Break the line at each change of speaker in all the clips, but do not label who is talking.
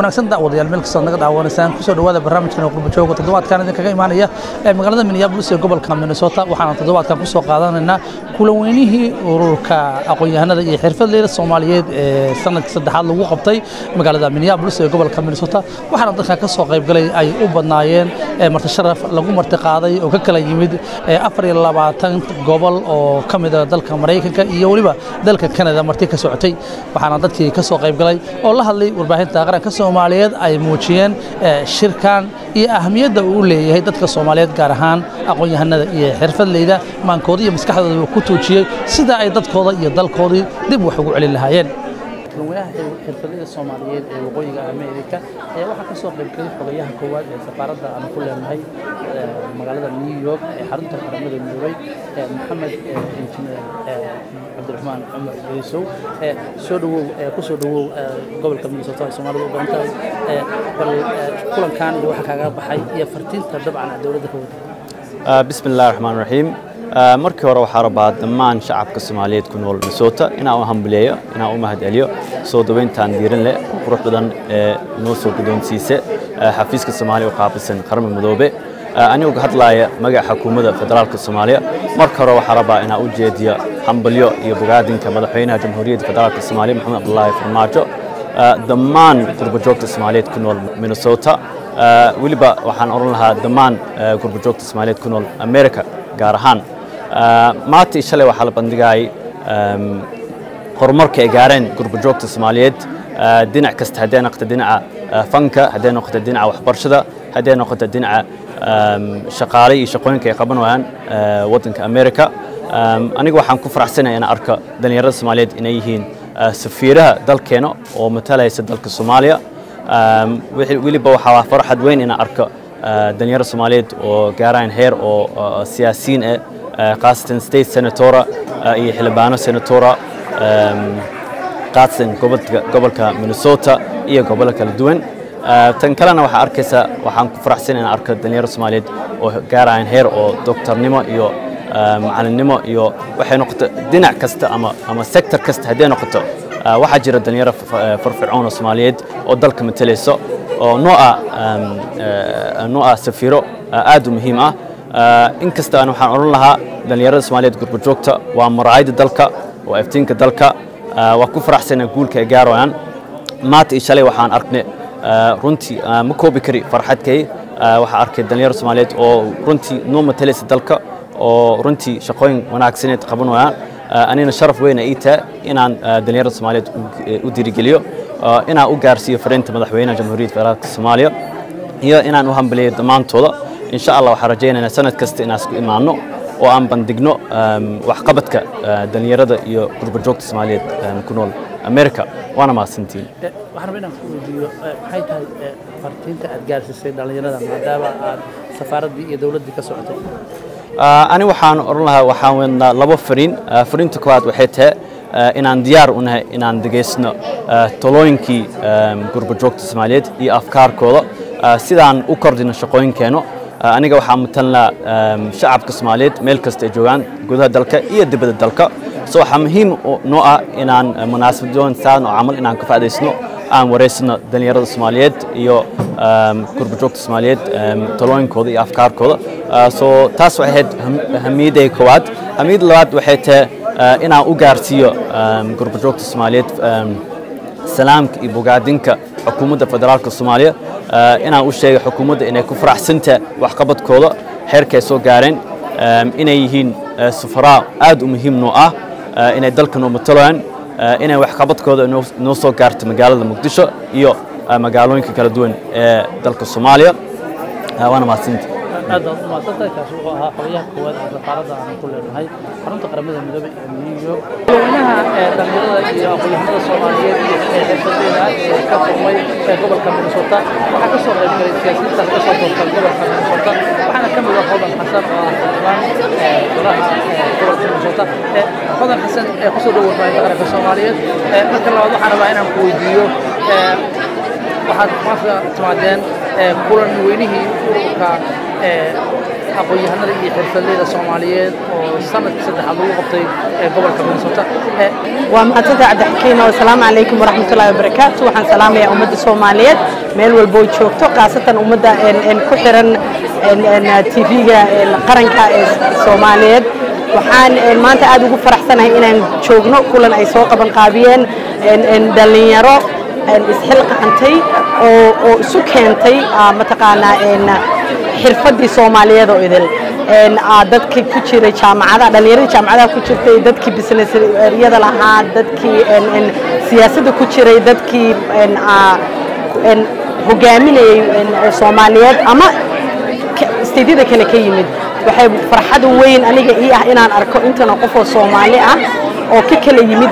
wanaagsan daawadayaal meel kastoo naga daawanaysaan kusoo dhawaada barnaamijkan qurba jooga toddobaadkan idinkaga imaanaya ee magaalada minneapolis ee gobolka minnesota waxaana toddobaadkan kusoo qaadanaynaa kulan weynihii ururka aqoon-yahanada iyo xirfadleyda soomaaliyeed ee sanadkii saddexaad lagu qabtay magaalada minneapolis ee gobolka minnesota waxaana dadkan ka soo qaybgalay ay u badnaayeen marti sharaf lagu marti qaaday oo ka kala yimid afar iyo labaatan gobol oo ka mida dalka maraykanka iyo weliba dalka kanada marti ka socotay waxaana dadkii ka soo qaybgalay oo la hadlay warbaahinta qaranka soomaaliyeed ay muujiyeen shirkan iyo ahamiyadda uu u leeyahay dadka soomaaliyeed gaar ahaan aqoon-yahanada iyo xirfadleyda maankooda iyo maskaxdooda ku tuujiyey sida ay dadkooda iyo dalkoodii dib wax ugu celin lahaayeen madaxweynaha xirfadleyda soomaaliyeed ee waqooyiga ameerika ayaa waxaa ka soo qaybgalay xogayaha koowaad ee safaaradda aan ku leenahay magaalada new york ee xarunta qaramada midoobay maxamed injineer cabdiraxmaan cumar yeysow soo dhawow ku soo dhawow gobolka minnesota ay soomaalidu u badan tahay bal kulankan iyo waxa kaaga baxay iyo fartiinta dabcan dowladda ka wada
bismi illahi raxmaan raxiim markii hore waxaa rabaa dhammaan shacabka soomaaliyeed ku nool minnesota inaan u hambuleeyo inaan u mahadceliyo soo daweyntaan diiran leh qurux badan ee noo soo guddoonsiisa xafiiska soomaaliya u qaabilsan qaramada midoobe anigoo ka hadlaaya magaca xukuumadda federaalka soomaaliya marka hore waxaa rabaa inaan u jeediyo hambalyo iyo bogaadinka madaxweynaha jamhuuriyadda federaalka soomaaliya maxamed cabdulaahi farmaajo dhammaan gurbajoogta soomaaliyeed ku nool minnesota weliba waxaan odhan lahaa dhammaan gurbajoogta soomaaliyeed ku nool america gaar ahaan maanta iyo shalay waxaa la bandhigayay horumarka ay gaareen gurbajoogta soomaaliyeed dhinac kasta hadday noqoto dhinaca fanka hadday noqoto dhinaca waxbarashada hadday noqoto dhinaca shaqaale iyo shaqooyinka ay qabanayaan waddanka america aniga waxaan ku faraxsanaya inaan arko dhallinyarada soomaaliyeed inay yihiin safiiraha dalkeena oo matalaysa dalka soomaaliya weliba waxaa farxad weyn inaan arko dhallinyaro soomaaliyeed oo gaaraan heer oo siyaasiyiin ah khaasatan state senatora iyo xildhibaano senatora khaasatan gobolka minnesota iyo gobollo kala duwan tan kalena waxaa arkaysaa waxaan ku faraxsan inaan arko dhallinyaro soomaaliyeed oo gaaraan heer oo doctornimo iyo macalinnimo iyo waxay noqoto dhinac kasta ama ama sector kasta hadday noqoto waxaa jira dhallinyaro firfircoon oo soomaaliyeed oo dalka matalayso oo nooca nooca safiiro aad u muhiim ah inkasta aan waxaan odhan lahaa dhallinyarada soomaaliyeed gurbajoogta waa maraayadda dalka waa iftiinka dalka waa ku faraxsana guulka ay gaarayaan maanta iyo shalay waxaan arknay runtii ma koobi kari farxadkay waxaa arkay dhallinyaro soomaaliyeed oo runtii noo matalaysa dalka oo runtii shaqooyin wanaagsaneed qabanayaan anina sharaf weyna ii tahay inaan dhallinyarada soomaaliyeed u dirigeliyo inaan u gaarsiiyo fariinta madaxweynaha jamhuuriyadda federaalka soomaaliya iyo inaan u hambaliyo dhammaantooda insha allah waxaan rajaynaynaa sanad kasta inaan isku imaanno oo aan bandhigno waxqabadka dhallinyarada iyo gurbajoogta soomaaliyeed ku nool america waana mahadsantiin
waxaan rabaa inaan ku weydiiyo maxay tahay fartiinta aad gaarsiisay dhallinyarada maadaama aad safaaraddii iyo dowladdii ka socotay
ani waxaan odhan lahaa waxaan wadnaa labo fariin fariinta koowaad waxay tahay inaan diyaar u nahay inaan degaysno talooyinkii gurbajoogta soomaaliyeed iyo afkaarkooda sidaan u kordhino shaqooyinkeenno aniga waxaan matalnaa shacabka soomaaliyeed meel kasta ay joogaan gudaha dalka iyo dibadda dalka so waxaa muhiim noo ah inaan munaasabadooyin saan oo camal inaan ka faa'idaysno aan wareysano dhallinyarada soomaaliyeed iyo gurbajoogta soomaaliyeed talooyinkooda iyo afkaarkooda so taas waxay ahayd hamiyadday koowaad hamiyadda labaad waxay tahay inaan u gaarsiiyo gurbajoogta soomaaliyeed salaamka iyo bogaadinka xukuumadda federaalka soomaaliya inaan u sheegay xukuumadda inay ku faraxsantahay waxqabadkooda heerkay soo gaareen inay yihiin safaraa aad u muhiim noo ah inay dalka noo matalayaan inay waxqabadkooda noo soo gaarto magaalada muqdisho iyo magaalooyinka kala duwan ee dalka soomaaliya waana mahadsanti
aad baad umahadsantahay kaasi wuxuu ahaa xogayaha koowaad ee safaaradda aan ku leenahay xarunta qaramada midoobay ee new york madaxweynaha dhalinyarada iyo aqoon-yahanada soomaaliyeed ee xirfadeyda ee ka kulmay ee gobolka minnesota waxaa ka soo qayb galay siyaasiyiintaas ka soo doortay gobolka minnesota waxaana ka mid ah hodan xasan oo ah xildhibaan golaha gobolka minnesota hodan xasan ee kusoo dhow warbaahinta qaranka soomaaliyeed marka labaad waxaan rabaa inaan ku weydiiyo waxaad maanta timaadeen kulan weynihii ururka aqoon-yahanada iyo xirfadleyda soomaaliyeed oo sanadkii saddexaad lagu qabtay ee gobolka minnesota
waa mahadsantahay cabdixakiin oo asalaamu calaykum waraxmatullahi wabarakaatu waxaan salaamayaa ummadda soomaaliyeed meel walbo oo joogto khaasatan ummadda ku xiran tv-ga qaranka ee soomaaliyeed waxaan maanta aad ugu faraxsanahay inaan joogno kulan ay soo qaban qaabiyeen dhallinyaro isxilqaantay oo isu keentay mataqaanaa xirfaddii soomaaliyeed oo idil dadkii ku jiray jaamacadaha dhallinyaradii jaamacadaha ku jirtay dadkii businessyada lahaa dadkii siyaasadda ku jiray dadkii hogaaminayay soomaaliyeed ama steydyada kale ka yimid waxay farxad weyn aniga ii ah inaan arko intana qofoo soomaali ah oo ka kala yimid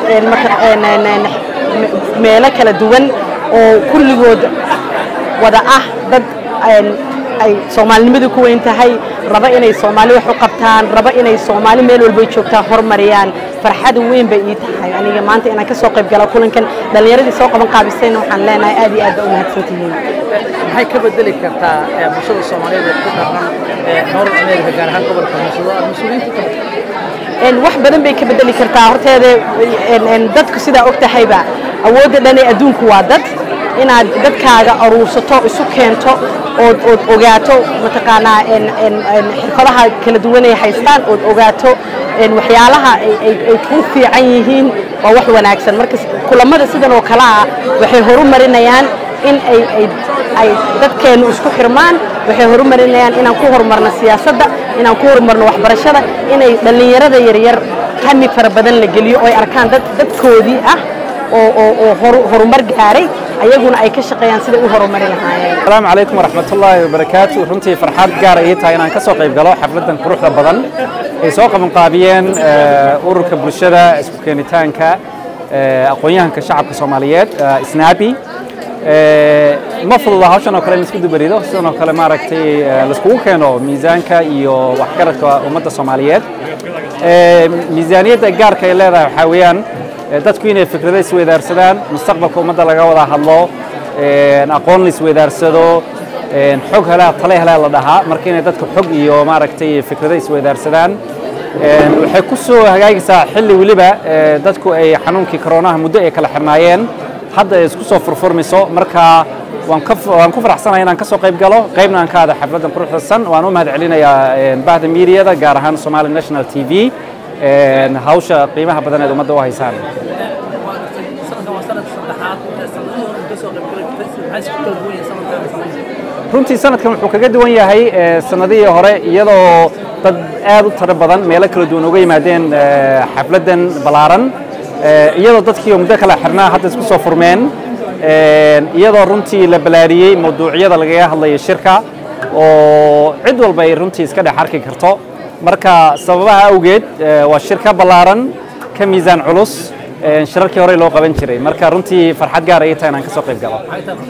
meelo kala duwan oo kulligood wada ah dad ay soomaalinimadu ku weyn tahay raba inay soomaali wax u qabtaan raba inay soomaali meel walbay joogtaan horumariyaan farxad weyn bay ii tahay aniga maanta inaan ka soo qayb gala kulankan dhallinyaradii soo qaban qaabisayna waxaan leenahay aad iyo aad ba u mahadsantihiin
maxay ka bedeli kartaa bulshada soomaaliyeed ee ku dhaqan north america gaar ahaan gobolka muusado aad mas-uuliyiinta ka
wax badan bay ka bedeli kartaa horteeda dadku sidaa og tahayba awoodda dhane adduunku waa dad inaad dadkaaga aruursato isu keento ood ood ogaato mataqaanaa xirfadaha kala duwan ay haystaan ood ogaato waxyaalaha ay ku fiican yihiin waa wax wanaagsan marka kulamada sidan oo kale ah waxay horumarinayaan in ay dadkeennu isku xirmaan waxay horumarinayaan inaan ku horumarno siyaasadda inaan ku horumarno waxbarashada inay dhallinyarada yaryar hami fara badan la geliyo oo ay arkaan dad dadkoodii ah oo horumar gaaray ayaguna ay ka shaqeeyaan siday u horumari lahaayeen
asalaamu calaykum waraxmatullaahi wabarakaatu runtii farxad gaara ii tahay inaan ka soo qayb galo xafladdan quruxda badan ay soo qabanqaabiyeen ururka bulshada isku keenitaanka aqoon-yahanka shacabka soomaaliyeed snaabi ma fududa hawshan oo kale in isku dubarido sidan oo kale maaragtay laiskugu keeno miisaanka iyo waxgaradka ummadda soomaaliyeed miisaaniyadda gaarka ay leedahay waxaa weeyaan dadku inay fikrado isweydaarsadaan mustaqbalka ummadda laga wada hadlo aqoon la isweydaarsado xog helaa tale helaa la dhahaa marka inay dadka xog iyo maaragtay fikrado isweydaarsadaan waxay ku soo hagaagaysaa xilli weliba dadku ay xanuunkii koronaha muddo ay kala xirnaayeen hadda ay isku soo furfurmayso marka waan ku faraxsanahay inaan ka soo qayb galo qaybna aan ka aada xafladdan quruxdasan waan u mahad celinayaa bahda miidiyada gaar ahaan somali national t v hawsha qiimaha badan eed ummadda u haysaan runtii sanadkan wuxuu kaga duwan yahay sanadihii hore iyadoo dad aad u tiro badan meelo kala duwan uga yimaadeen xafladdan ballaaran iyadoo dadkii muddo kala xirnaa hadda isku soo furmeen iyadoo runtii la balaariyey mawduucyada lagaga hadlayo shirka oo cid walba ay runtii iska dhex arki karto marka sababaha awgeed waa shirka ballaaran ka miisaan culus shirarkii hore loo qaban jiray marka runtii farxad gaar ay tahay inaan ka soo qayb galo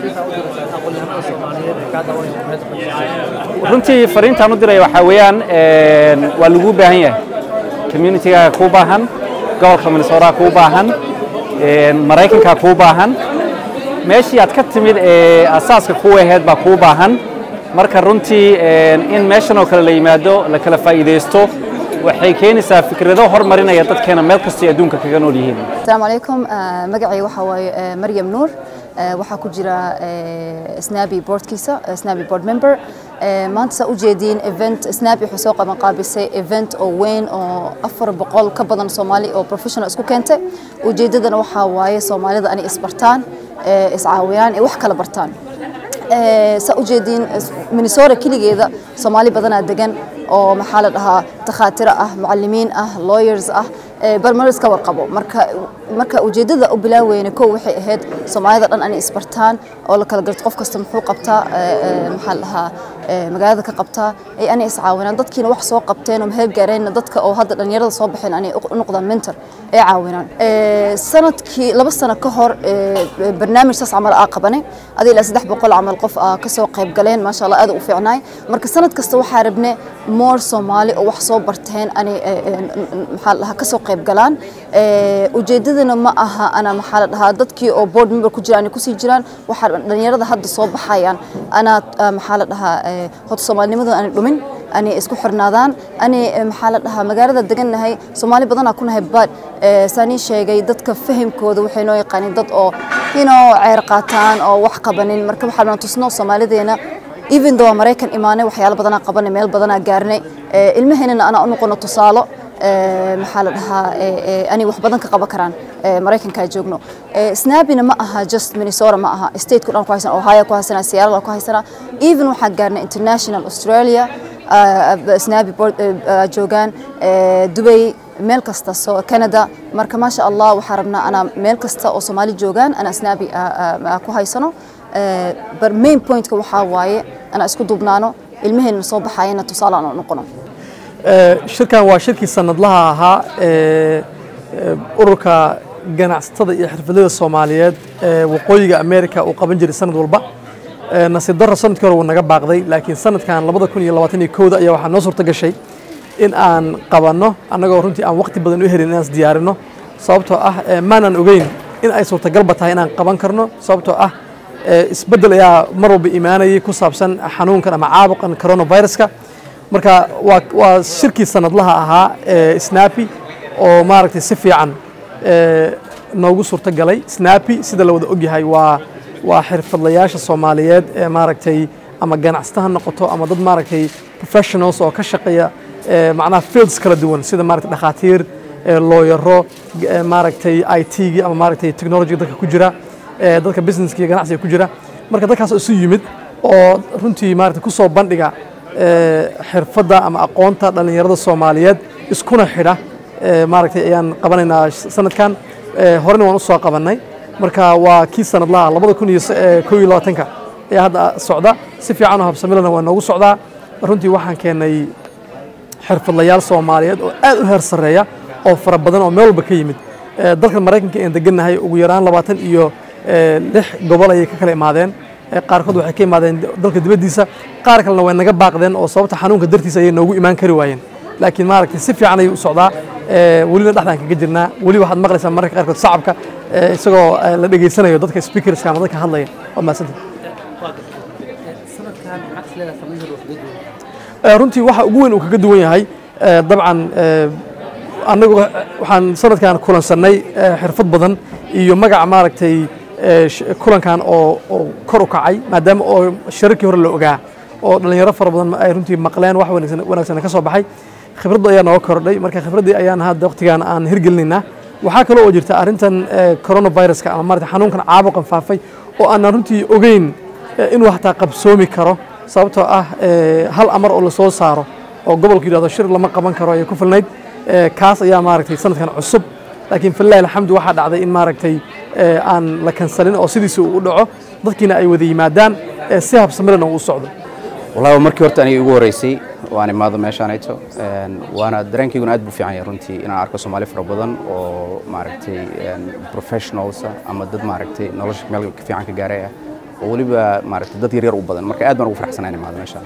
runtii fariintaan u diray waxaa weeyaan waa lagu baahan yahay communitygaaga kuu baahan gobolka minnesota kuu baahan maraykanka kuu baahan meeshii aad ka timid ee asaaska kuu ahayd baa kuu baahan marka runtii in meeshan oo kale la yimaado la kala faa'iidaysto waxay keenaysaa fikrado hormarinaya dadkeena meel kastay adduunka kaga nool yihiin
asalaamu calaykum magacay waxaa waaye maryam nuur waxaa ku jira snabi boardkiisa snabi board member maanta saa ujeediin event snabi wuxuu soo qaban qaabisay event oo weyn oo afar boqol ka badan soomaali oo professional isku keentay ujeedadana waxaa waaye soomaalida anay isbartaan iscaawiyaan ee wax kala bartaan saa ujeediin minnesota keligeeda soomaali badanaa degan oo maxaa la dhahaa takhaatiro ah mucalimiin ah lawyers ah barmaris ka warqabo marka marka ujeedada u bilaaweyna kow waxay ahayd soomaalida dhan anay isbartaan oo la kala garto qof kasta muxuu qabtaa maxaa la dhahaa magaalada ka qabtaa ay anay iscaawinaan dadkiina wax soo qabteen oo mahad gaareenna dadka oo hadda dhalinyarada soo baxeen anay u noqdaan mentor ay caawinaan sanadkii laba sano ka hor barnaamij saas camal aa qabanay adii ilaa saddex boqol camal qof aa kasoo qayb galeen maasha allah aad u fiicnaay marka sanad kasta waxaa rabne moor soomaali oo wax soo barteen anay maxaa la dhahaa kasoo qayb galaan ujeedadana ma aha ana maxaa la dhahaa dadkii oo board member ku jiraan kusii jiraan waxaa dhalinyarada hadda soo baxayaan anaa maxaa la dhahaa horta soomaalinimadu aanay dhumin anay isku xirnaadaan anay maxaa la dhahaa magaalada degannahay soomaali badanaa ku nahay bad saanii sheegay dadka fahamkooda waxay noo yaqaaniin dad oo inoo ceer qaataan oo wax qabanin marka waxaa noo tusno soomaalideena even though maraykan imaanay waxyaalo badanaa qabanay meel badanaa gaarnay ilmaheennana anaa u noqono tusaalo maxaa la dhahaa anay wax badan ka qaban karaan maraykanka joogno snabina ma aha just minnesota ma aha stateku dhan ku haysana ohio ku haysana seattle ku haysana even waxaa gaarnay international australia snabi joogaan dubay meel kasta so canada marka maasha allah waxaa rabnaa anaa meel kasta oo soomaali joogaan anaa snabi ku haysano main pointka waxaa waaye anaa isku duubnaano ilmaheenna soo baxayana tusaale aan noqono
shirkan waa shirkii sanadlaha ahaa ee ururka ganacsatada iyo xirfadlada soomaaliyeed ee waqooyiga america uu qaban jiray sanad walba nasiib darro sanadkii hore wuu naga baaqday laakiin sanadkan labada kun iyo labaatan iyo kowda ayaa waxaa noo suurta gashay in aan qabanno annagoo runtii aan waqti badan u helin inaan is diyaarino sababtoo ah maanan ogeyn in ay suurtagalba tahay inaan qaban karno sababtoo ah isbeddel ayaa mar walba imaanayay ku saabsan xanuunkan ama caabuqan coronaviruska marka waa waa shirkii sanadlaha ahaa ee snapi oo maaragtay si fiican noogu suurto galay snapi sida la wada ogyahay waa waa xirfadlayaasha soomaaliyeed ee maaragtay ama ganacsata ha noqoto ama dad maaragtay professionals oo ka shaqeeya macnaha fields kala duwan sida maaragtay dhakhaatiir looyaro maaragtay i t-gii ama maaragtay technology dadka ku jira dadka businesska iyo ganacsiga ku jira marka dadkaas isu yimid oo runtii maaragtay ku soo bandhiga xirfadda ama aqoonta dhallinyarada soomaaliyeed iskuna xidha maaragtay ayaan qabanaynaa sanadkan horena waan u soo qabannay marka waa kii sanadlaha labada kun iyo kow iyo labaatanka ayaa hadda socda si fiican oo habsamilana waa noogu socdaa runtii waxaan keennay xirfadlayaal soomaaliyeed oo aad u heer sarreeya oo fara badan oo meel walba ka yimid dalka maraykanka aan degannahay ugu yaraan labaatan iyo lix gobol ayay ka kala imaadeen qaarkood waxay ka imaadeen dalka dibaddiisa qaar kalena way naga baaqdeen oo sababta xanuunka dartiisa ayay noogu imaan kari waayeen laakiin maaragtay si fiican ayuu u socdaa welina dhexdaan kaga jirnaa weli waxaad maqlaysaa mararka qaarkood shacabka isagoo la dhegaysanayo dadka speakerska ama dadka hadlaya waa mahadsanta runtii waxa ugu weyn uu kaga duwan yahay dabcan annagu waxaan sanadkan kulansannay xirfad badan iyo magaca maaragtay kulankan oo oo kor u kacay maadaama oo shirarkii hore la ogaa oo dhallinyaro fara badan ay runtii maqleen wax wanaagsan wanaagsan ka soo baxay khibradda ayaa nooga kordhay marka khibraddii ayaan hadda waqtigan aan hirgelinaynaa waxaa kaloo oo jirta arrintan coronaviruska ama maarata xanuunkan caabuqan faafay oo aanan runtii ogeyn inuu hataa qabsoomi karo sababtoo ah hal amar oo lasoo saaro oo gobolku yidhahdo shir lama qaban karo ayay ku filnayd kaas ayaa maaragtay sanadkan cusub laakiin filahi alxamdu waxaa dhacday in maaragtay aan la kansalin oo sidiisa uu u dhaco dadkiina ay wada yimaadaan si habsamilana uu u socdo
wallahi markii horta aniga igu horreysay waan imaado meeshaanayto waana dareenkayguna aad buu fiican yahay runtii inaan arko soomaali fara badan oo maaragtay professionalsa ama dad maaragtay nolosha meel ka fiican ka gaaray ah oo weliba maaragtay dad yaryar u badan marka aad baan ugu faraxsanaa in imaado meeshaan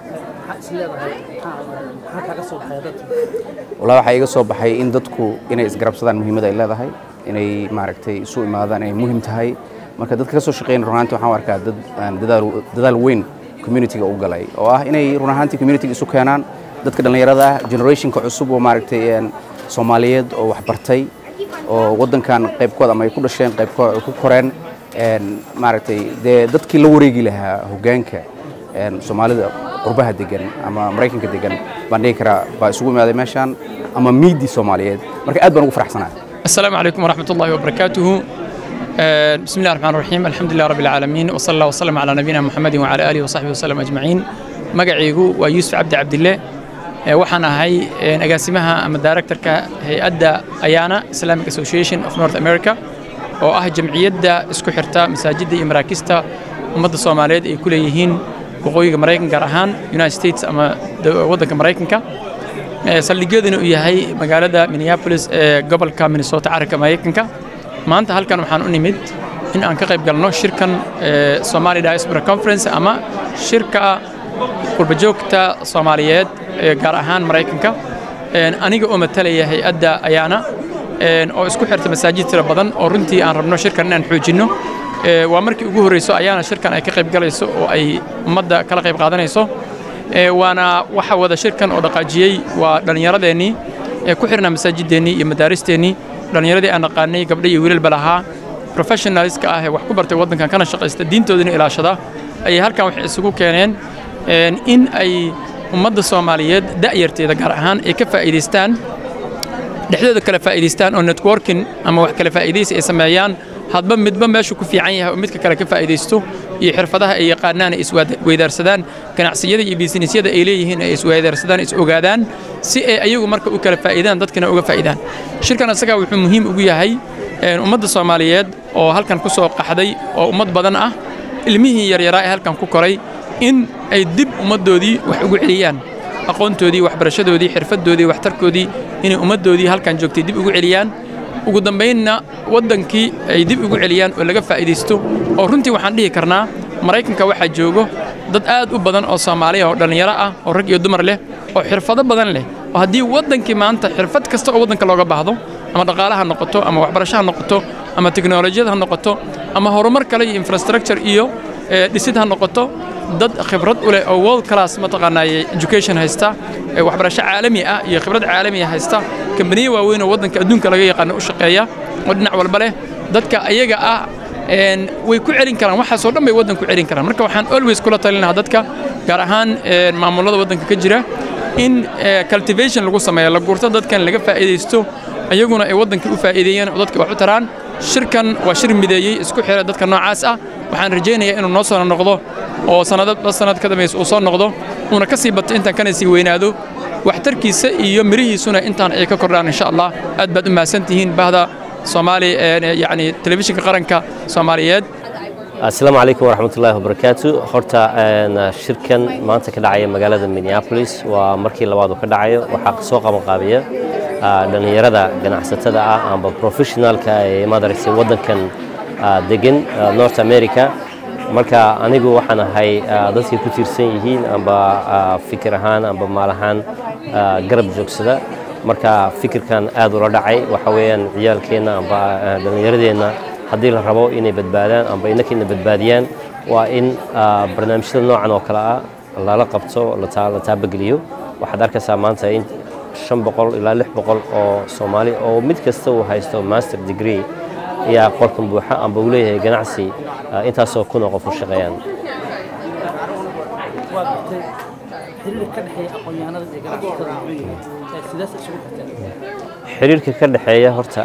wallahi waxaa iga soo baxay in dadku inay isgarabsadaan muhiimada ay leedahay inay maaragtay isu imaadaan inay muhiim tahay marka dadka ka soo shaqeynaya run ahaantii waxaan u arkaa dad dadaal dadaal weyn communityga u galay oo ah inay run ahaantii communityga isu keenaan dadka dhallinyarada ah generationka cusub oo maaragtay soomaaliyeed oo waxbartay oo waddankan qaybkooda ama ay ku dhasheen qaybkooda ku koreen maaragtay dee dadkii la wareegi lahaa hoggaanka soomaalida qurbaha degan ama maraykanka degan baan dhihi karaa baa isugu imaaday meeshaan ama miidii soomaaliyeed marka aad baan ugu faraxsanaa
السلام عليكم ورحمة الله وبركاته بسم الله الرحمن الرحيم الحمد لله رب العالمين وصلى الله وسلم على نبينا محمد وعلى آله وصحبه وسلم أجمعين مقعيقو ويوسف عبد عبد الله waxaan ahay agaasimaha ama directorka hay-adda ayana islamic association of north america oo ah jamciyadda isku xirta masaajidda iyo maraakista ummadda soomaaliyeed ay ku leeyihiin waqooyiga maraykan gaar ahaan united states ama waddanka maraykanka saldhigyaduna uu yahay magaalada minneapolis ee gobolka minnesota caranka maraykanka maanta halkan waxaan u nimid in aan ka qayb galno shirkan somali diaspora conference ama shirka qurbajoogta soomaaliyeed gaar ahaan maraykanka aniga oo matalaya hay-adda ayaana oo isku xirta masaajid tiro badan oo runtii aan rabno shirkan inaan xoojinno waa markii ugu horreyso ayaana shirkan ay ka qayb galayso oo ay ummadda kala qayb qaadanayso waana waxa wada shirkan oo dhaqaajiyey waa dhallinyaradeennii ee ku xirnaa masaajideennii iyo madaaristeennii dhallinyaradii aan naqaanay gabdho iyo wiilalba lahaa professionalska ah ee wax ku bartay waddankan kana shaqaysta diintoodina ilaashada ayay halkan waxay isugu keeneen in ay ummadda soomaaliyeed da'yarteeda gaar ahaan ay ka faa'iidaystaan dhexdooda kala faa'iidaystaan oo networking ama wax kala faa'iidaysi ay sameeyaan hadba midba meeshuu ku fiican yahay oo midka kale ka faa'iidaysto iyo xirfadaha ay yaqaanaan ay isweydaarsadaan ganacsiyada iyo biisinisyada ay leeyihiin ay isweydaarsadaan is ogaadaan si ay ayagu marka u kala faa'iidaan dadkana uga faa'iidaan shirkan isagaa wuxuu muhiim ugu yahay ummadda soomaaliyeed oo halkan ku soo qaxday oo ummad badan ah ilmihii yaryaraa ee halkan ku koray in ay dib ummaddoodii wax ugu celiyaan aqoontoodii waxbarashadoodii xirfaddoodii waxtarkoodii inay ummaddoodii halkan joogtay dib ugu celiyaan ugu dambaynna waddankii ay dib ugu celiyaan oo laga faa'iidaysto oo runtii waxaan dhihi karnaa maraykanka waxaa joogo dad aad u badan oo soomaaliya oo dhallinyaro ah oo rag iyo dumar leh oo xirfado badan leh oo haddii waddankii maanta xirfad kasta oo waddanka looga baahdo ama dhaqaale ha noqoto ama waxbarasho ha noqoto ama teknolojiyad ha noqoto ama horumar kale iyo infrastructure iyo dhisid ha noqoto dad khibrad u leh oo world class mataqaanaaye education haysta waxbarasho caalami ah iyo khibrad caalamiya haysta kambaniyo waaweyn oo waddanka adduunka laga yaqaano u shaqeeya oo dhinac walba leh dadka ayaga ah way ku celin karaan waxaasoo dhan bay waddanku celin karaan marka waxaan always kula talinahaa dadka gaar ahaan maamulada waddanka ka jira in cultivation lagu sameeyo la gurto dadkan laga faa'iidaysto ayaguna ay waddankii u faa'iideeyeen oo dadka wax u taraan shirkan waa shir mideeyey isku xira dadka noocaas ah waxaan rajaynayaa inuu noo soo noqdo oo sanadba sanad ka dambaysa uu soo noqdo uuna ka sii bato intaan kana sii weynaado waxtarkiisa iyo mirihiisuna intaan ay ka kordhaan insha allah aad baad u mahadsantihiin bahda soomaali yacni telefishinka qaranka soomaaliyeed
asalaamu calaykum waraxmatullaahi wabarakaatu horta shirkan maanta ka dhacaya magaalada minneapolis waa markii labaad uu ka dhacayo waxaa kasoo qabanqaabiya dhallinyarada ganacsatada ah amba professionalka ee madaragtay waddankan degan north america marka anigu waxaan ahay dadkay ku tiirsan yihiin amba fikir ahaan amba maal ahaan garab joogsada marka fikirkan aad ula dhacay waxa weeyaan ciyaalkeenna amba dhallinyaradeenna haddii la rabo inay badbaadaan amba inakina badbaadiyaan waa in barnaamijyada noocan oo kale ah lala qabto la taabageliyo waxaad arkaysaa maanta in shan boqol ilaa lix boqol oo soomaali oo mid kasta uu haysto master degree ayaa qolkan buuxa amba uu leeyahay ganacsi intaasoo kun oo qof u shaqeeyaan xiriirka ka dhexeeya horta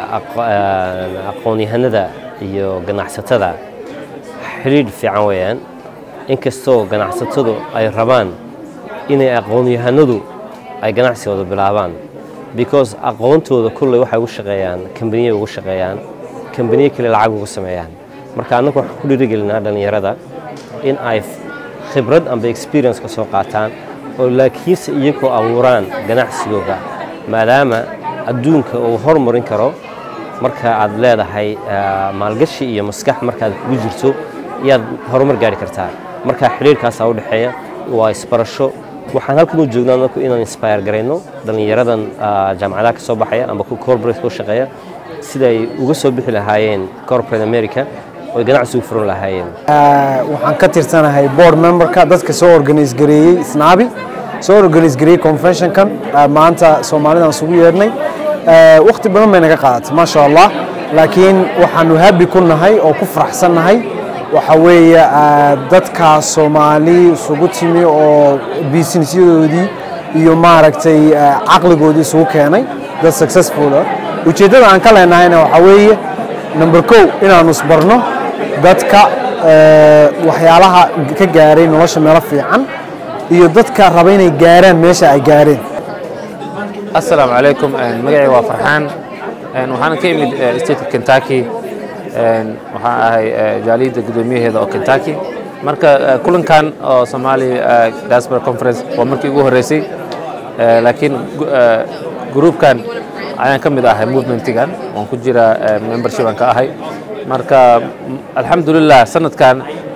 aqoon-yahanada iyo ganacsatada xiriir fiican weeyaan inkastoo ganacsatadu ay rabaan inay aqoon-yahanadu ay ganacsigooda bilaabaan because aqoontooda kulley waxay ugu shaqeeyaan kambaniya ugu shaqeeyaan kambaniye kale lacag ugu sameeyaan marka annagu waxaan ku dhiirigelinaa dhallinyarada in ay khibrad amba experience ka soo qaataan oo laakiinse iyagoo abuuraan ganacsigooda maadaama adduunka uu hormarin karo marka aad leedahay maalgashi iyo maskax markaad kugu jirto ayaad horumar gaari kartaa marka xiriirkaasaa u dhexeeya waa isbarasho waxaan halkan u joognaa anaku inaan inspire garayno dhallinyaradan jaamacadaha ka soo baxaya amba ku corporate ku shaqeeya sida ay uga soo bixi lahaayeen corporate america oo ganacsi u furan lahaayeen
waxaan ka tirsanahay board memberka dadka soo organise gareeyey snaabi soo organise gareeyey conventionkan maanta soomaalidan isugu yeedhnay waqti badan bay naga qaadatay maasha allah laakiin waxaanu habi ku nahay oo ku faraxsan nahay waxa weeye dadka soomaali isugu timi oo businessyadoodii iyo maaragtay caqligoodii isugu keenay dad successful ah ujeeddada aan ka leenahayna waxaa weeye number kow inaanu isbarno dadka waxyaalaha ka gaaray nolosha meelo fiican iyo dadka raba inay gaaraan meesha ay gaareen
asalaamu calaykum magacay waa farxaan waxaana ka imid stateka kentucky waxaan ahay jaaliyadda guddoomiyaheeda oo kentucky marka kulankan oo somali diaspora conference waa markii ugu horreysay laakiin gruupkan ayaan ka mid ahay movementigan waan ku jira membership aan ka ahay marka alxamdulilah sanadkan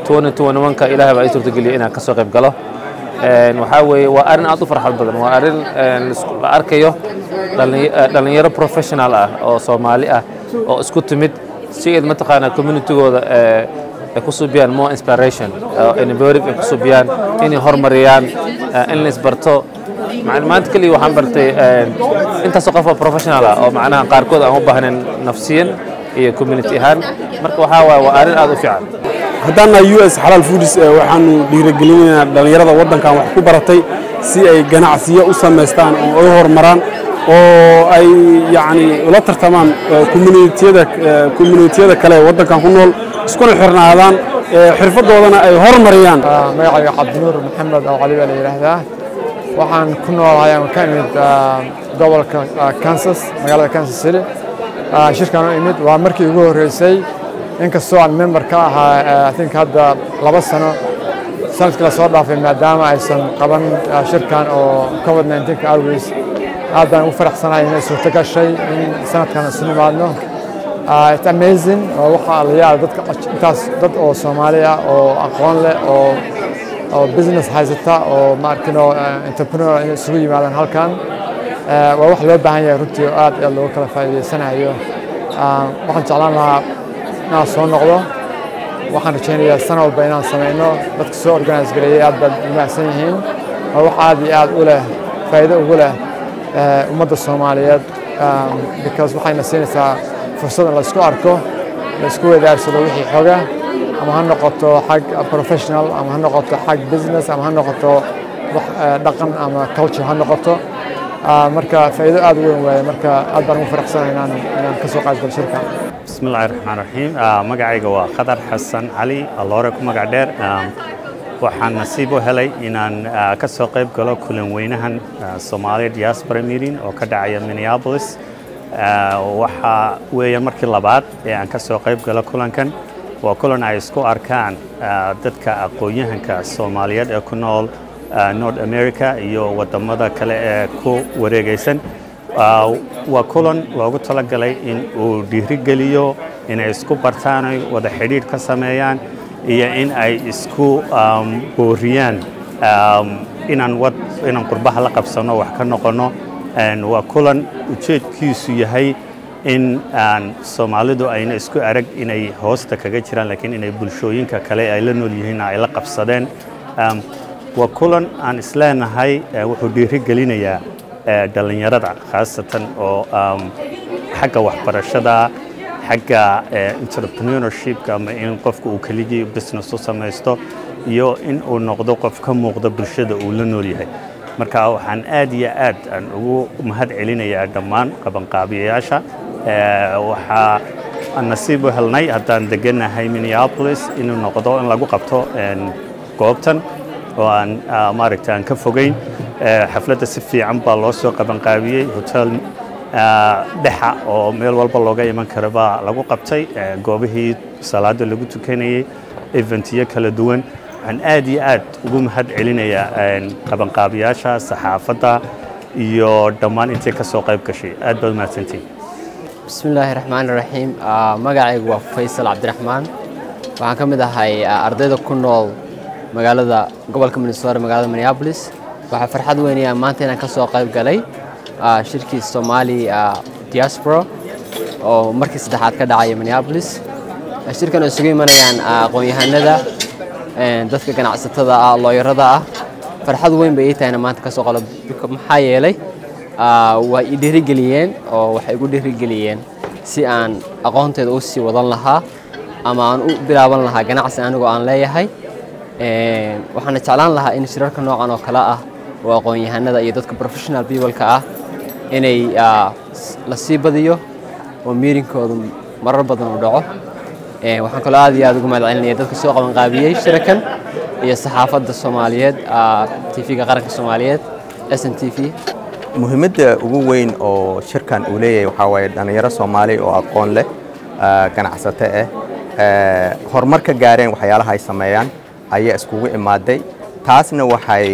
ka ilahay baa ii suurtageliyay inaan ka soo qayb galo waxaa weeye waa arrin aad u farxad badan waa arrin la arkayo dhallinyaro professional ah oo soomaali ah oo isku timid si ayd mataqaanaa communitygooda ay ku subiyaan more inspiration innovative ay ku subiyaan inay horumariyaan in la isbarto maanta keliya waxaan bartay intaasoo qof oo professional ah oo macnaha qaarkood aan u baahnayn nafsiyan iyo community ahaan marka waxaa waaye waa arrin aad u fiican
haddaan nahay u s xalaal foodis waxaanu dhiirigelinaynaa dhallinyarada waddankan wax ku baratay si ay ganacsiyo u samaystaan oo ay horumaraan oo ay yacni ula tartamaan communitiyada communitiyada kale ee waddankan ku nool iskuna xirnaadaan xirfadoodana ay horumariyaan
magacayga cabdinuur maxamed oo cali baa la yidhaahdaa waxaan ku noolahay aan ka imid gobolka kansas magaalada kansas city shirkan u imid waa markii ugu horreysay inkastoo aan member ka ahaa i think hadda laba sano sanadkii lasoo dhaafay maadaama aysan qaban shirkan oo covid 19 awgees aad baan ugu faraxsanahay inay suurto gashay in sanadkan isu nimaadno it's amazing oo waxaa la yaala dadka intaas dad oo soomaali ah oo aqoon leh oo oo business haysata oo maarkino entrepreneur inay isugu yimaadaan halkan waa wax loo baahan yahay runtii oo aad aad looga kala faa'iidaysanayo waxaan jeclaan lahaa inaan soo noqdo waxaan rajaynayaa sana walba inaan samayno dadka soo organize gareeyay aad baad umahsan yihiin waa wax aad iyo aad u leh faa'iido ugu leh ummadda soomaaliyeed because waxayna siinaysaa fursad in laysku arko laysku wadaarsado wixii xoga ama ha noqoto xag professional ama ha noqoto xag business ama ha noqoto wax dhaqan ama culture ha noqoto marka faa'iido aad u weyn waaye marka aad baan ugu faraxsanahay inaan inaan ka soo qaybgalo shirka
بسم الله الرحمن الرحيم magacayga waa qadar xasan cali alloore ku magac dheer waxaan nasiib u helay inaan ka soo qayb galo kulan weynahan Soomaaliya diaspora meeting oo ka dhacaya Minneapolis waxa weeyaan markii labaad ee aan ka soo qayb galo kulankan waa kulan ay isku arkaan dadka aqoon-yahanka Soomaaliyeed ee ku nool North America iyo wadamada kale ee ku wareegaysan waa kulan loogu talagalay in uu dhiirigeliyo inay isku bartaan ay wada xidhiidh ka sameeyaan iyo in ay isku booriyaan inaan wad inaan qurbaha la qabsano wax ka noqono waa kulan ujeedkiisu yahay in aan soomaalidu ayna isku arag inay hoosta kaga jiraan laakiin inay bulshooyinka kale ay la nool yihiin ay la qabsadeen waa kulan aan isleenahay wuxuu dhiirigelinayaa dhallinyarada khaasatan oo xagga waxbarashada xagga entrepreneurshipka ama in qofka uu keligii business u samaysto iyo in uu noqdo qof ka muuqda bulshada uu la nool yahay marka waxaan aad iyo aad aan ugu mahad celinayaa dhammaan qabanqaabiyayaasha waxaa aan nasiib u helnay haddaan degannahay minneapolis inuu noqdo in lagu qabto goobtan oo aan maaragta aan ka fogeyn xafladda si fiican baa loo soo qabanqaabiyey hotel dhexa oo meel walba looga iman kara baa lagu qabtay goobihii salaada lagu tukanayey eventiyo kala duwan waxaan aad iyo aad ugu mahad celinayaa qabanqaabiyaasha saxaafadda iyo dhammaan intay ka soo qayb gashay aad baad umahadsantiin
بسم الله الرحمن الرحيم magacaygu waa faysal cabdiraxmaan waxaan ka mid ahay ardayda ku nool magaalada gobolka minnesota magaalada minneapolis waxaa farxad weynaya maanta inaan ka soo qayb galay shirkii somali diaspora oo markii saddexaad ka dhacaya minneapolis shirkan oo isugu imanayaan aqoon-yahanada dadka ganacsatada ah looyarada ah farxad weyn bay ii tahayna maanta ka soo qalo maxaa yeelay waa i dhiirigeliyeen oo waxay igu dhiirigeliyeen si aan aqoonteeda u sii wadan lahaa ama aan u bilaaban lahaa ganacsi anigoo aan leeyahay waxaana jeclaan lahaa in shirarka noocan oo kale ah oo aqoon-yahanada iyo dadka professional peopleka ah inay la sii badiyo oo miirinkoodu marar badan u dhaco waxaan kaloo aad iyo aad ugu mahad celinaya dadka soo qabanqaabiyey shirakan iyo saxaafadda soomaaliyeed tv-ga qaranka soomaaliyeed s n t v
muhiimadda ugu weyn oo shirkan uu leeyahay waxaa waaye dhallinyaro soomaali oo aqoon leh ganacsato ah horumar ka gaareen waxyaalaha ay sameeyaan ayaa iskugu imaaday taasna waxay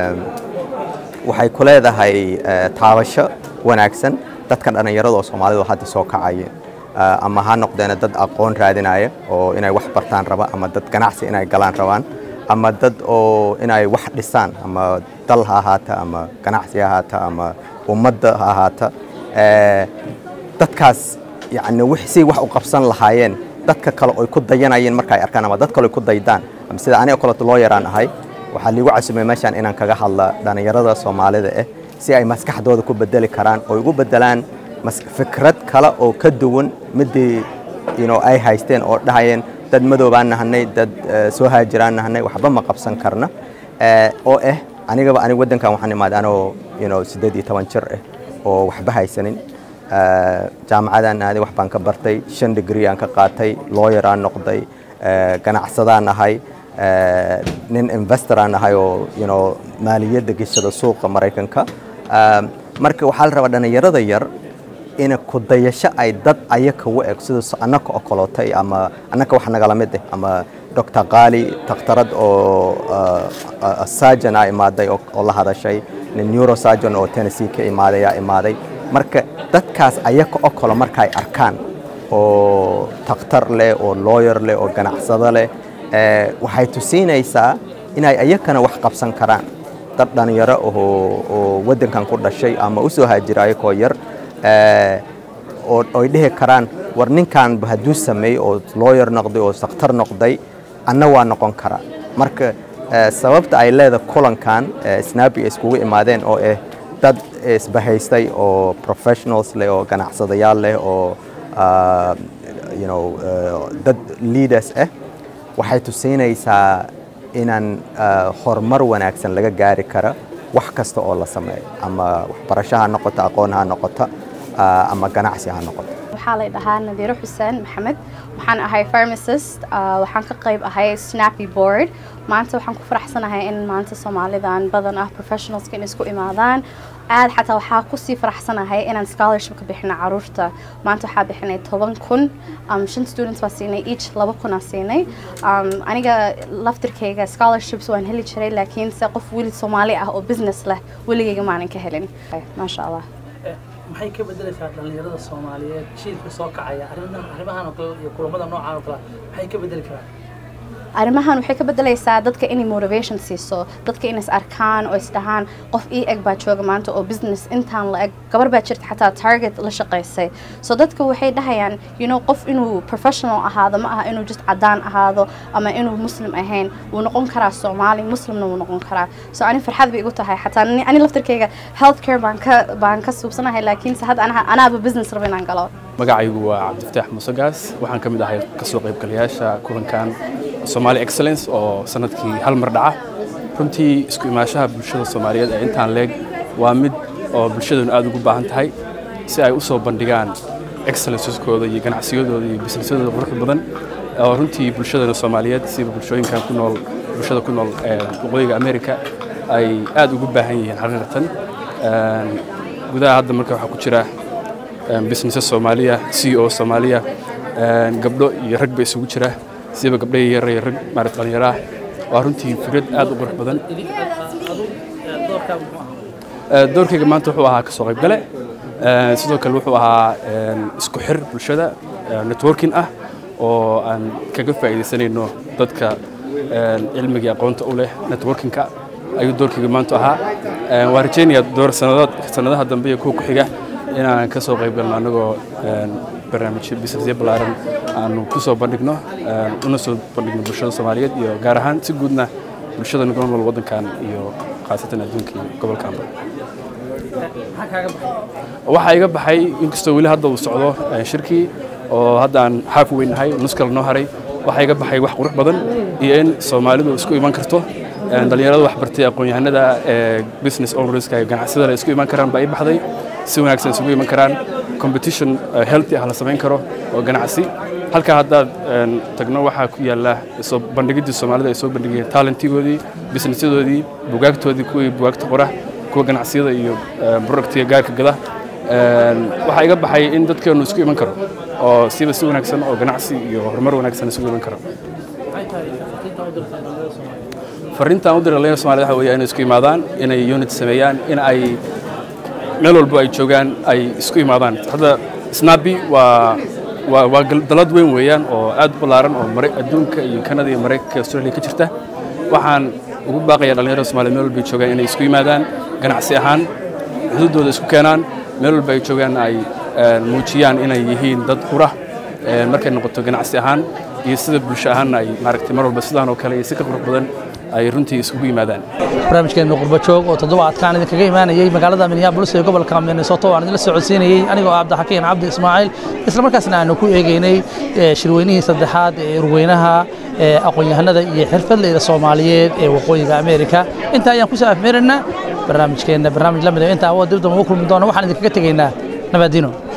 waxay ku leedahay taabasho wanaagsan dadka dhallinyarada oo soomaalidu hadda soo kacayeen ama ha noqdeena dad aqoon raadinaya oo inay wax bartaan raba ama dad ganacsi inay galaan rabaan ama dad oo inay wax dhisaan ama dal ha ahaata ama ganacsi ha ahaata ama ummadda ha ahaata dadkaas yani si wax u qabsan lahaayeen dadka kale oy ku dayanayeen marka ay arkaan ama dad kale oy ku daydaan ama sida aniga kaleeto loo yaraan ahay waxaa liigu casumay meeshaan inaan kaga hadla dhallinyarada soomaalida ah si ay maskaxdooda ku bedeli karaan oo ugu bedelaan fikrad kale oo ka duwan midii ay haysteen oo dhahayeen dad madoobaan nahanay dad soo haajiraan nahanay waxba ma qabsan karna oo ah anigaba aniga waddankan waxaan imaaday anoo siddeed iyo toban jir ah oo waxba haysanin jaamacadaan aaday wax baan ka bartay shan degree aan ka qaatay lawyer aan noqday ganacsadaan ahay nin investor aan ahay oo you know maaliyadda geshada suuqa maraykanka marka waxaa la rabaa dhallinyarada yar in ku dayasho ay dad ayaka u eg sida annaka oo kalootay ama annaka wax nagala mid ah ama doctor qaali takhtarad oo surgeon aa imaaday oo la hadashay nin neurosurgeon oo tennessee ka imaaday aa imaaday marka dadkaas ayaka oo kale marka ay arkaan oo takhtar leh oo lawyer leh oo ganacsado leh waxay tusiinaysaa inay ayakana wax qabsan karaan dad dhalinyaro oo waddankan ku dhashay ama u soo haajira ayakoo yar oo ay dhihi karaan war ninkan hadduu sameeyey oo lawyer noqday oo takhtar noqday anna waa noqon karaa marka sababta ay leedahay kulankan snabi ay iskugu imaadeen oo ah dad isbahaystay oo professionals leh oo ganacsadayaal leh oo you know dad leaders ah waxay tusiinaysaa inaan horumar wanaagsan laga gaari kara wax kasta oo la sameeyo ama waxbarasho ha noqoto aqoon ha noqoto ama ganacsi ha noqoto
waxaa la dhahaa nadiiro xuseen maxamed waxaan ahay pharmacist waxaan ka qayb ahay snappy board maanta waxaan ku faraxsanahay in maanta soomaalidan badan ah professionalska in isku imaadaan aad xataa waxaa kusii faraxsanahay inaan scholarship ka bixino caruurta maanta waxaa bixinay toban kun shan students baa siinay each laba kun aa siinay aniga laftirkayga scholarships waan heli jiray laakiin se qof weli soomaali ah oo business leh weligayga maanan ka helin maasha allah
maxay ka bedelaysaa dhallinyarada soomaaliyeed jiilka soo kacaya arrimahan oo kale iyo kulamada noocaan oo kale maxay ka bedeli karaan
arrimahan waxay ka bedelaysaa dadka inay motivation siiso dadka inay is arkaan oo is dhahaan qof ii eg baa jooga maanta oo business intaan la eg gabar baa jirta xataa target la shaqaysay so dadka waxay dhahayaan you know qof inuu professional ahaado ma aha inuu just cadaan ahaado ama inuu muslim ahayn wuu noqon karaa soomaali muslimna wuu noqon karaa so ani farxad bay igu tahay xataa ani laftirkayga healthcare baan ka baan ka suubsanahay laakiinse hadda anaaba business rabo inaan galo
magacaygu waa cabdifataax musagaas waxaan ka mid ahay kasoo qaybgalayaasha kulankan Somali Excellence oo sanadkii hal mar dhaca runtii isku imaashaha bulshada Soomaaliyeed ee intaan leeg waa mid oo bulshaduna aad ugu baahan tahay si ay u soo bandhigaan excellenceskooda iyo ganacsiyadooda iyo businessadooda quruxda badan oo runtii bulshadana Soomaaliyeed sida bulshooyinkan ku nool bulshada ku nool ee waqooyiga America ay aad ugu baahan yihiin xaqiiqatan gudaha hadda marka waxaa ku jira businesses Soomaaliya CEO Soomaaliya gabdho iyo rag ba isugu jira siba gabdhaha yar iyo rag maarad dhalinyaro ah waa runtii fikrad aad u qurux badan doorkayga maanta wuxuu ahaa kasoo qaybgale sidoo kale wuxuu ahaa isku xir bulshada networking ah oo aan kaga faa'iidaysanayno dadka cilmiga aqoonta u leh networkingka ayuu doorkayga maanta ahaa waan rajaynayaa door sanadaha dambe iyo kuwa ku xiga inaan kasoo qaybgalno anagoo barnaamijyo businessyo ballaaran aanu ku soo bandhigno una soo bandhigno bulshada soomaaliyeed iyo gaar ahaan si guudna bulshada nagu nool waddankan iyo khaasatan adduunka iyo gobolkanba waxaa iga baxay inkastoo weli hadda uu socdo shirkii oo hadda aan xaaf weynahay nus kale noo haray waxaa iga baxay wax qurux badan iyo in soomaalidu isku iman karto dhalinyarada wax bartay aqoon-yahanada ee business ownerska iyo ganacsiyada isku iman karaan baa ii baxday si wanaagsan isugu iman karaan competition healthy ah la samayn karo oo ganacsi halkaa haddaad tagno waxaa ku yaalla soo bandhigiddii soomaalida ay soo bandhigayeen talentigoodii businessyadoodii bugaagtoodii kuwii bugaagta qora kuwa ganacsiyada iyo productiga gaarka gada waxaa iga baxay in dadkeenu isku iman karo oo siba si wanaagsan oo ganacsi iyo horumar wanaagsan isugu iman karo fariintaan u diray dhalinyarada soomaaliyed waxa weeye inay isku imaadaan inay unit sameeyaan in ay meel walbo ay joogaan ay isku imaadaan hadda snabi waa waa waa dalad weyn weeyaan oo aad u ballaaran oo mare adduunka iyo kanada iyo maraykanka australia ka jirta waxaan ugu baaqayaa dhalinyarada soomaaliyed meel walba ay joogaan inay isku yimaadaan ganacsi ahaan xuduuddooda isku keenaan meel walba ay joogaan ay muujiyaan inay yihiin dad qura markay noqoto ganacsi ahaan iyo sida bulsho ahaanna ay maaragtay mar walba sidaan oo kale iyo si ka qurux badan ay runtii isugu yimaadaan
barnaamijkeenu qurbajoog oo toddobaadkaan idinkaga imaanayay magaalada minneapolis ee gobolka minnesota waan idinla socodsiinayey anigoo cabdixakiin cabdi ismaaciil islamarkaasna aanu ku eegeynay shirweynihii saddexaad ee urweynaha aqoon-yahanada iyo xirfadleyda soomaaliyeed ee waqooyiga ameerika intaa ayaan kusoo afmeeraynaa barnaamijkeenna barnaamij la mid intaa dib damba ugu kulmi doona waxaan idinkaga tegaynaa nabaadino